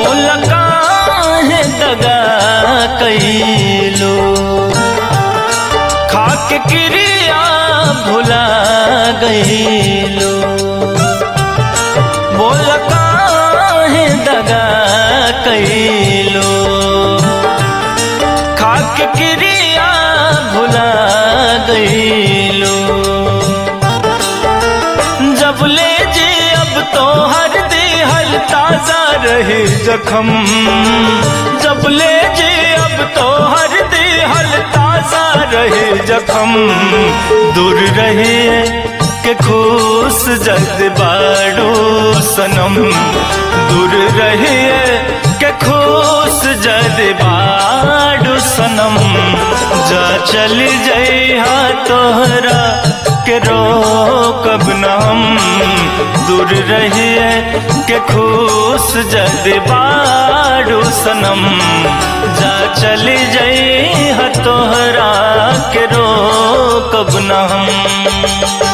बोल काहे दगा कैलो खाक क्रिया भुला गईलो बोल काहे दगा कैलो खाक क्रिया भुला गईलो जब ले जे अब तो हर देहल ताजा रहे जखम जब ले जे अब तो हर देहल ताजा रहे जखम दूर रहे के खुश जद बाड़ो सनम दूर रहे के खुश जद बाड़ो सनम जा चल जइहा तोहरा के रोकब न हम दूर रहिए के खुश जद बाड़ू सनम जा चली जई तोहरा के रोकब न हम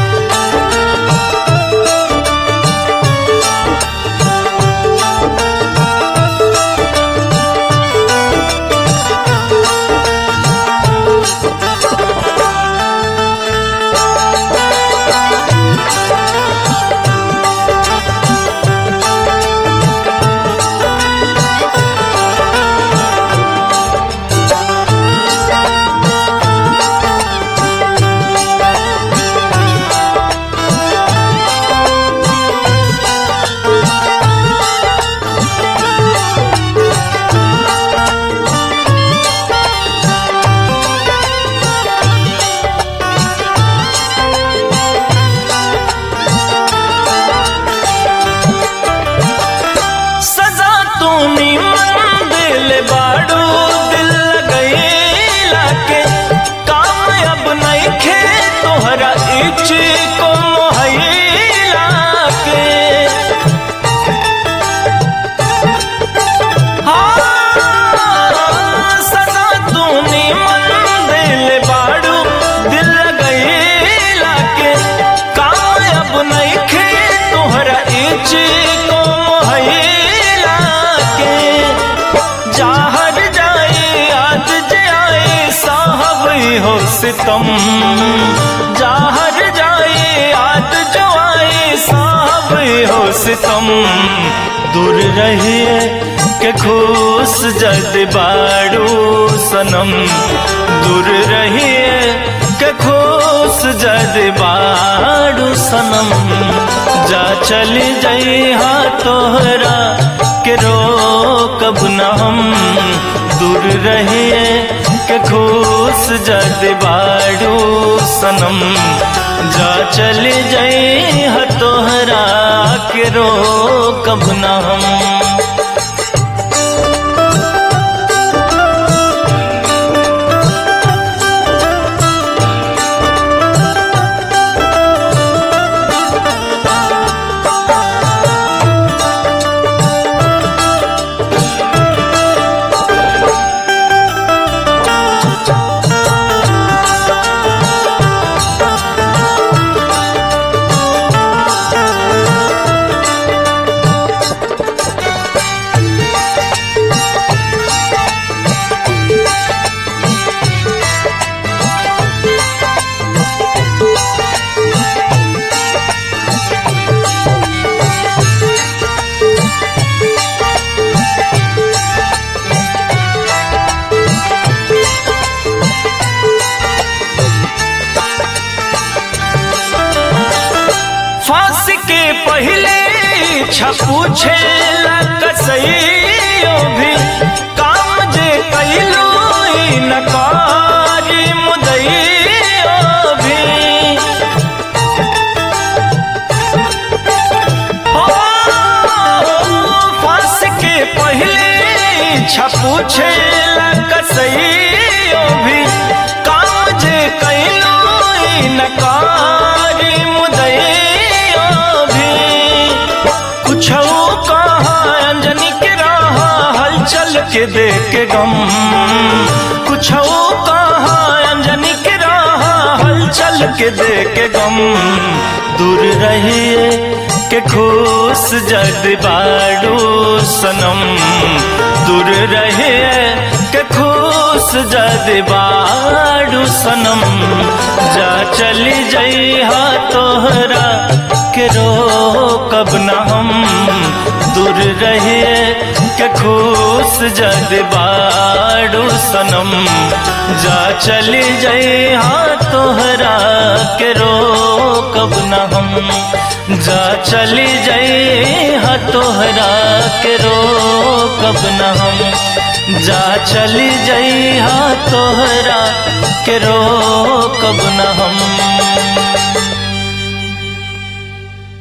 सजा तूनी मन दिल बाड़ू दिल लगैला के काम अब नहीं खे तोहरा इच को मोहैला के हाँ, सजा तूनी मन दिल बाड़ू दिल लगैला के काम अब नहीं खे तोहरा इच को मोहैला के जाहर जाए याद जाए साहब हो सितम जाहर जाए याद जो आए साहब हो सितम दूर रहिए के खुश जद बाड़ू सनम दूर रहिए के खुश जद बाड़ू सनम जा चली जइहा तोहरा के रोकब न हम दूर रहिए के खुश जद बाड़ू सनम जा चली जइहा तोहरा के रोकब न हम फांसी के पहले इच्छा पूछे कसैयो भी काम जे कैलो नकारी मुदैयो भी ओ, फांसी के पहले इच्छा पूछे कसैयो भी काम जे कैलो नकारी मुदैयो भी कुछ कहा अंजनी के रहा हलचल के देख के गम कुछ कहा अंजनी के रहा हलचल के दे के गम दूर रहिए के खुश जद बाड़ू सनम दूर रहिए के खुश जद बाड़ू सनम जा चली जइहा तोहरा के रो कब न हम दूर रहिए के खुश जद बाड़ू सनम जा चली जइहा तोहरा के रो कब न हम जा चली जइहा तोहरा के रो कब न हम जा चली जइहा तोहरा के रो कब न हम